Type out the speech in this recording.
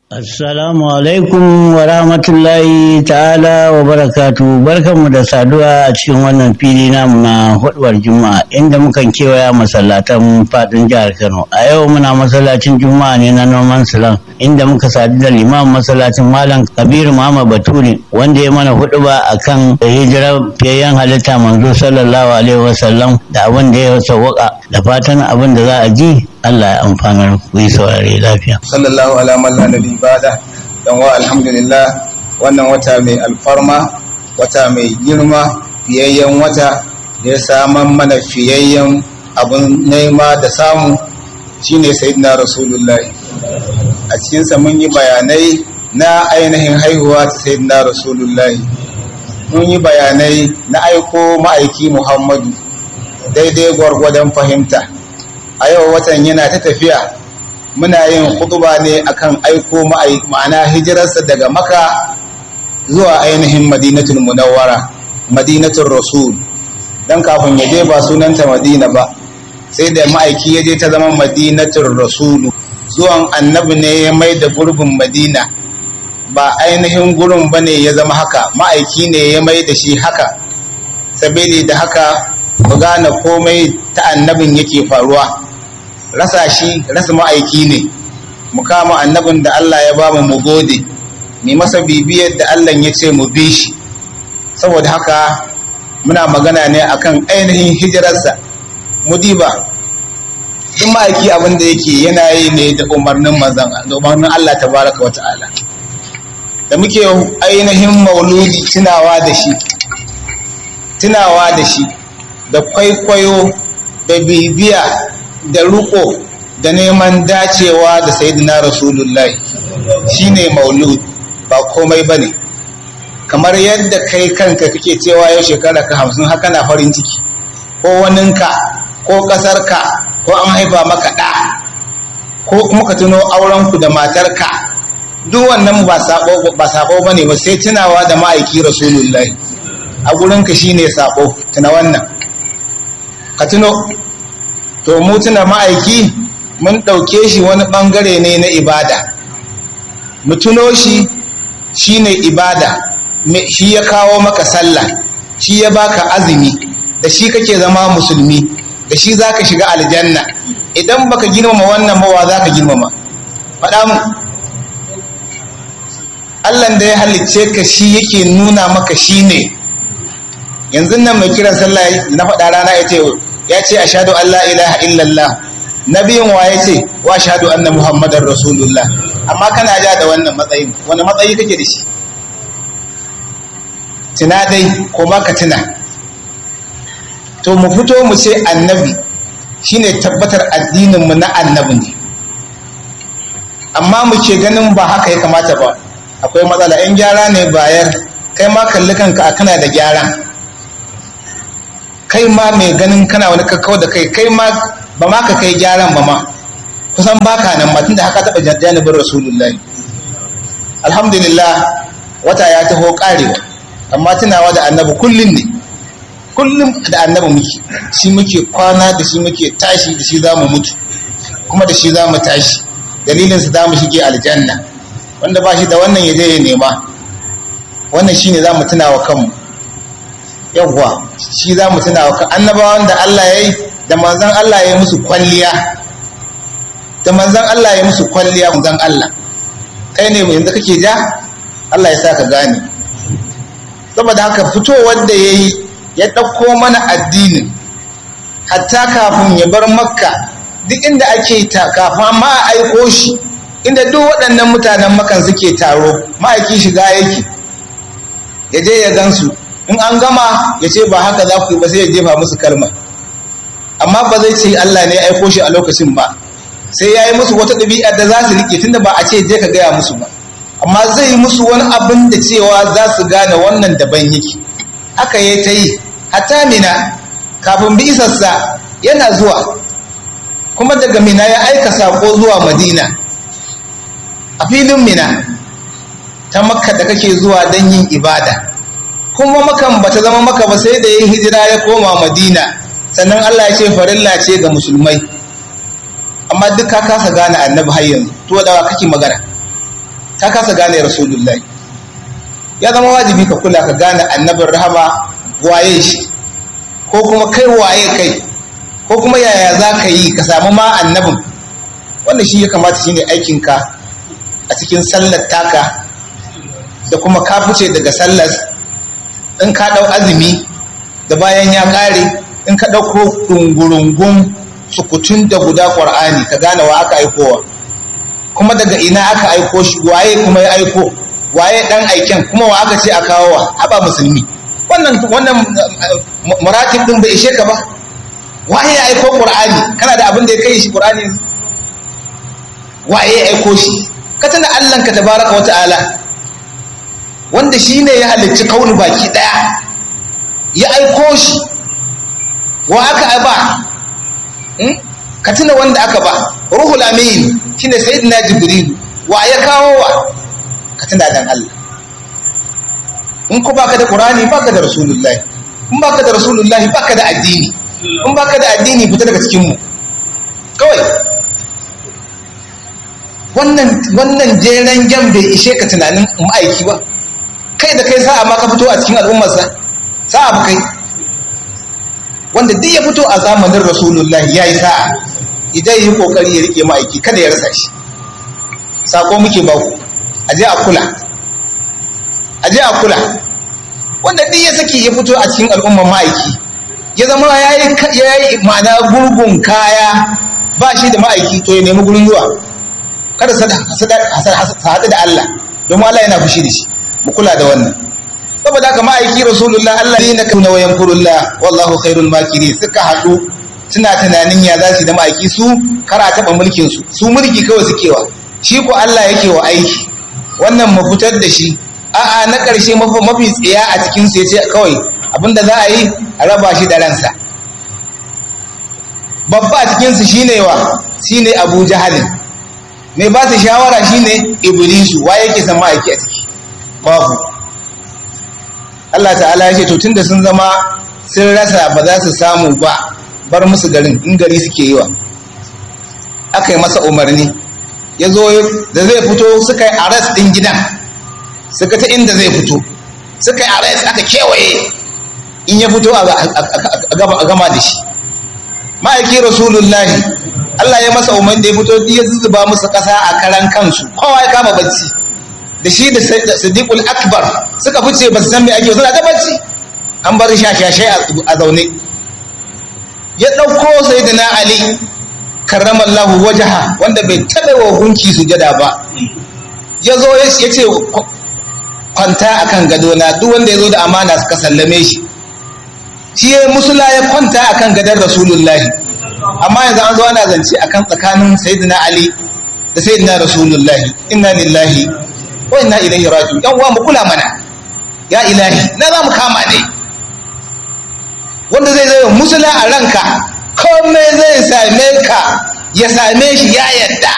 Assalamu alaikum wa rahmatullahi ta'ala wa barakatu barkanmu da saduwa a cikin wannan fili namu na huduwar juma'a inda mukan kewaya masallatan fadin jihar Kano a yau muna masallacin juma'a ne na noman silan inda muka sadu da limamin masallacin malam kabiru muhammad bature wanda ya mana huduba akan hijirar fiyayyen halitta manzo sallallahu alaihi wasallam da abin da ya sawwaka da fatan abin da za a ji Allah ya amfanar ku yi saurare lafiya. Sallallahu ala man la nabi bada dan wa alhamdulillah wannan wata mai alfarma wata mai girma fiyayyen wata da ya saman mana fiyayyen abun nema da samu shine sayyidina rasulullahi a cikinsa mun yi bayanai na ainihin haihuwa ta sayyidina rasulullahi mun yi bayanai na aiko ma'aiki muhammadu daidai gwargwadon fahimta a yau watan yana ta tafiya muna yin hutuba ne akan aiko ma'ana hijirarsa daga maka zuwa ainihin madinatul munawwara madinatul rasul dan kafin ya je ba sunanta madina ba sai da ma'aiki ya je ta zama madinatul rasulu zuwan annabi ne ya mai da gurbin madina ba ainihin gurin ba ne ya zama haka ma'aiki ne ya mai da shi haka sabili da haka mu gane komai ta annabin yake faruwa rasa shi rasa ma'aiki ne mu kama annabin da Allah ya bamu mu gode mu masa bibiyar da Allah ya ce mu bi shi saboda haka muna magana ne akan ainihin hijirarsa mu diba duk ma'aiki abin da yake yana yi ne da umarnin manzon da umarnin Allah tabaraka wa ta'ala da muke ainihin mauludi tunawa da shi tunawa da shi da kwaikwayo da bibiya da ruko da neman dacewa da sayyidina rasulullahi shine maulud ba komai bane kamar yadda kai kanka kake cewa yau shekara ka hamsin haka na farin ciki ko waninka ko ƙasarka ko an haifa maka ɗa ko kuma ka tuno aurenku da matarka duk wannan ba sabo ba sabo bane ba sai tunawa da ma'aiki rasulullahi a gurinka shine sabo tuna wannan ka tuno to mu tuna ma'aiki mun ɗauke shi wani ɓangare ne na ibada mu tuno shi shine ibada shi ya kawo maka sallah shi ya baka azumi da shi kake zama musulmi da shi za ka shiga aljanna idan baka girmama wannan mawa za ka girmama faɗa mu allan da ya halicce ka shi yake nuna maka shi ne yanzu nan mai kiran sallah na faɗa rana ya ce ya ce ashadu an la ilaha illallah nabiyin wa ya ce wa ashadu anna muhammadar rasulullah amma kana ja da wannan matsayin wani matsayi kake da shi tuna dai ko baka tuna to mu fito mu ce annabi shine tabbatar addinin mu na annabi ne amma mu ke ganin ba haka ya kamata ba akwai matsala in gyara ne bayar kai ma kalli kanka kana da gyaran kai ma mai ganin kana wani kakkau da kai kai ma ba ma ka kai gyaran ba ma kusan baka nan ma tunda haka taɓa janibin rasulullahi alhamdulillah wata ya taho karewa amma tunawa da annabi kullum ne kullum da annabi muke shi muke kwana da shi muke tashi da shi za mu mutu kuma da shi za mu tashi dalilin su za mu shige aljanna wanda ba shi da wannan ya je ya nema wannan shine za mu tuna wa kanmu yawwa shi za mu tuna wa annabawan da Allah ya yi da manzan Allah ya yi musu kwalliya da manzan Allah ya yi musu kwalliya manzan Allah kai ne yanzu kake ja Allah ya sa ka gane saboda haka fitowar da ya yi ya ɗauko mana addinin hatta kafin ya bar makka duk inda ake ta kafin ma a aiko shi inda duk waɗannan mutanen makan suke taro ma'aiki shiga yake ya je ya gansu in an gama ya ce ba haka za ku yi ba sai ya jefa musu kalma amma ba zai ce Allah ne ya aiko shi a lokacin ba sai ya yi musu wata ɗabi'ar da za su riƙe tunda ba a ce je ka gaya musu ba amma zai yi musu wani abin da cewa za su gane wannan daban yake haka ya ta yi hatta mina kafin bi isarsa yana zuwa kuma daga mina ya aika saƙo zuwa madina a filin mina ta makka da kake zuwa don yin ibada kuma makan ba ta zama maka ba sai da yin hijira ya koma madina sannan allah ya ce farilla ce ga musulmai amma duk ka kasa gane annabi har yanzu to da kake magana ta kasa gane rasulullahi ya zama wajibi ka kula ka gane annabin rahama waye shi ko kuma kai waye kai ko kuma yaya za ka yi ka samu ma annabin wannan shi ya kamata shine aikinka a cikin sallar taka da kuma ka fice daga sallar in ka ɗau azumi da bayan ya ƙare in ka ɗauko ɗungurungun sukutun da guda ƙwar'ani ka gane wa aka aikowa kuma daga ina aka aiko shi waye kuma ya aiko waye ɗan aiken kuma wa aka ce a kawo wa haba musulmi wannan wannan muratib ɗin bai ishe ka ba waye ya aiko ƙwar'ani kana da abin da ya kai shi ƙwar'ani waye ya aiko shi ka tana allanka tabaraka wa ta'ala wanda shi ne ya halicci kauni baki ɗaya ya aiko shi wa aka ba ka tuna wanda aka ba ruhul amin shine sayyidina jibril wa ya kawo wa ka tuna dan Allah in ko baka da qur'ani baka da rasulullahi in baka da rasulullahi baka da addini in baka da addini fita daga cikin mu kawai wannan wannan jeren gem bai ishe ka tunanin ma'aiki ba kai da kai sa'a ma ka fito a cikin al'ummarsa sa'a ba kai wanda duk ya fito a zamanin rasulullah ya yi sa'a idan yi kokari ya rike ma'aiki kada ya rasa shi sako muke ba ku aje a kula aje a kula wanda duk ya saki ya fito a cikin al'ummar ma'aiki ya zama ya yi ma'ana gurgun kaya ba shi da ma'aiki to ya nemi gurin zuwa kada su haɗu da Allah domin Allah yana fushi da shi mu kula da wannan saboda haka ma'aiki rasulullah Allah ne na kauna wayan kurullah wallahu khairul makiri suka haɗu suna tunanin ya za su da ma'aiki su kara taɓa mulkin su su mulki kawai suke wa shi ko Allah yake wa aiki wannan mu fitar da shi a'a na ƙarshe mafi tsiya a cikin su yace kawai abinda za a yi a raba shi da ransa babba a cikin su shine wa shine Abu Jahalin mai ba su shawara shine Iblisu wa yake san ma'aiki a ciki babu Allah ta'ala ya ce to tunda sun zama sun rasa ba za su samu ba bar musu garin in gari suke yi wa aka yi masa umarni ya zo da zai fito suka yi aras ɗin gidan suka ta inda zai fito suka yi aras aka kewaye in ya fito a gama da shi ma'aiki rasulullahi Allah ya masa umarni da ya fito ya zuzuba musu ƙasa a karan kansu kowa ya kama bacci da shi da siddiqul akbar suka fice ba su san me ake suna ta bacci an bar shashashai a zaune ya ɗauko sayyidina ali karramallahu wajaha wanda bai taɓa wa gunki sujada ba ya zo ya ce kwanta akan gadona duk wanda ya zo da amana suka sallame shi shi ya musula ya kwanta akan gadon rasulullahi amma yanzu an zo ana zance akan tsakanin sayyidina ali da sayyidina rasulullahi inna lillahi wa inna ilaihi raji'un yan uwa mu kula mana ya ilahi na za mu kama ne wanda zai zai musula a ranka komai zai same ka ya same shi ya yadda